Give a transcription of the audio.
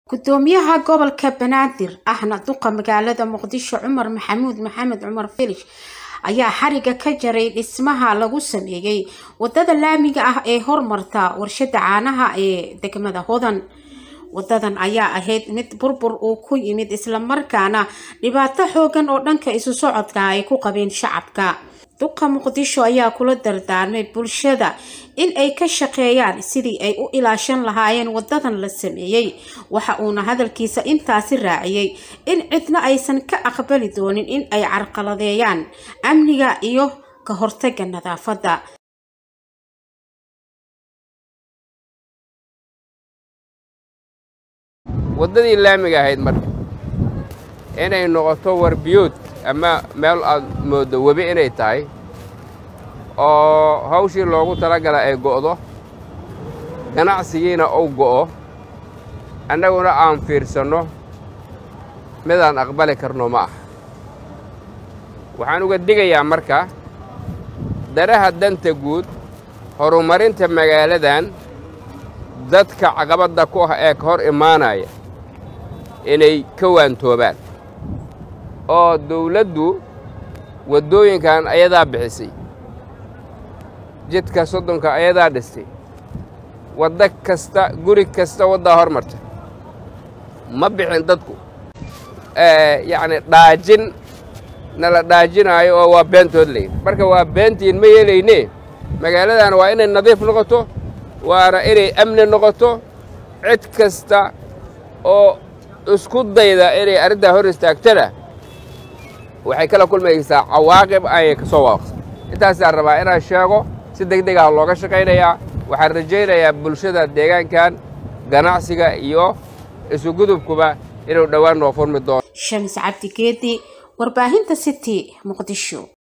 gudoomiyaha gobolka banaadir ahna duqa magaalada muqdisho cumar maxamuud maxamed cumar filish ayaa xariga ka jaray dhismaha lagu sameeyey wadada laamiga ah ee hormarta warshada caanaha ee degmada hodan wadadan ayaa ahayd mid burbur uu ku yimid islamarkaana dhibaato xoogan oo dhanka isu socodka ay ku qabeen shacabka duqa muqdisho ayaa kula dardaarmay bulshada in ay ka shaqeeyaan sidii ay u ilaashan lahaayeen wadadan la sameeyey waxa uuna hadalkiisa intaasi raaciyey in cidna aysan ka aqbali doonin in ay carqaladeeyaan amniga iyo ka hortaga nadaafadda waddadii laamiga ahayd marka inay noqoto warbiyood ama meel aad mooddo webi inay tahay oo hawshii loogu talagala ay go'do ganacsigiina uu go'o annaguna aan fiirsanno midaan aqbali karno ma ah waxaan uga digayaa marka daraha danta guud horumarinta magaaladan dadka caqabadda ku ah ee ka hor imaanaya inay ka waantoobaan oo dawladdu waddooyinkan ayadaa bixisay jidka soddonka ayadaa dhistay waddo kasta guri kasta waddaa hor marta ma bixin dadku yacni dhaajin nala dhaajinaayo oo waa beentood leyd marka waa beentiin ma yeelaynee magaaladan waa inay nadiif noqoto waana inay amni noqoto cid kasta oo isku dayda inay arrintaa hor istaagtana waxay kala kulmaysaa cawaaqib ayay ka soo waaqsa intaasaan rabaa inaan sheego si deg deg ah looga shaqaynayaa waxaan rajaynayaa bulshada deegaankan ganacsiga iyo isugudubkuba inuu dhowaan noo furmi doono shamis cabdi geedi warbaahinta city muqdisho